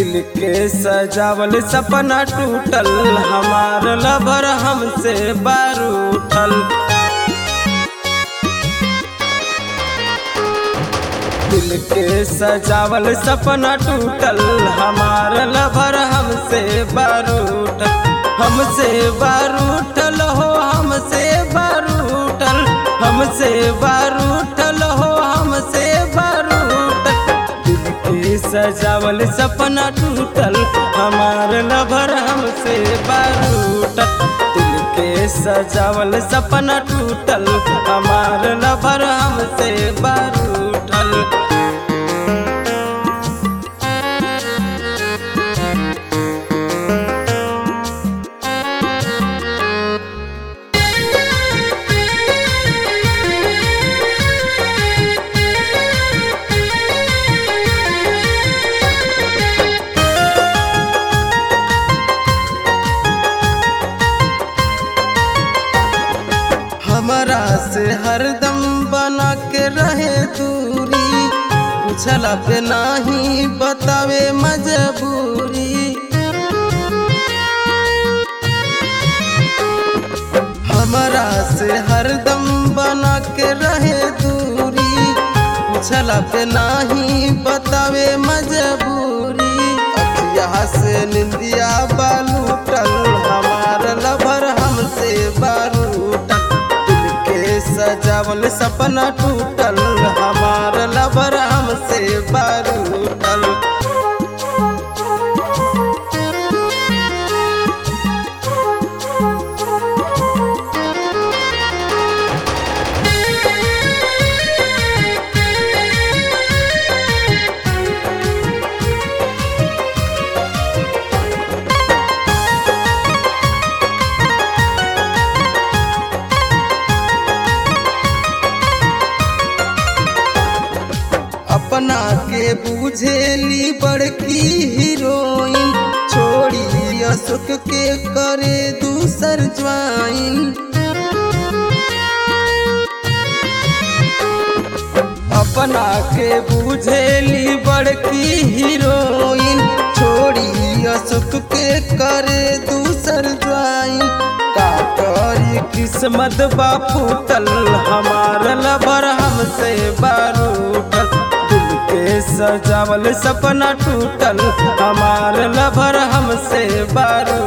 दिल के सजावल सपना टूटल हमार लभर हमसे बारूठल दिल के सजावल सपना टूटल हमार लभर हमसे बारूठल हमसे बारूठल हो हमसे बारूठल हमसे बारूठल हो हमसे बारूठल दिल के सजावल सपना टूटल हमार लभर हमसे बारूठल दिल के सजावल सपना टूटल हमार लभर हमसे बारूठल हमरा से हरदम बना के रहे दूरी पूछला पे नाही बतावे मजबूरी हमरा से हरदम बना के रहे दूरी पूछला पे नाही बतावे मजबूरी अखिया से निंदिया बालूटल हमार लभर हमसे बारूटल दिल के सजावल सपना टूटल हमार लभर हमसे बारूटल अपना के बुझेली बड़की हीरोइन छोड़ी अशोक के करे दूसर ज्वाइन अपना के बुझेली बड़की हीरोइन छोड़ी अशोक के करे दूसर ज्वाइन का करी किस्मत बापू तल हमार लबर हमसे बारूटल दिल के सजावल सपना टूटल हमार लभर हमसे बारू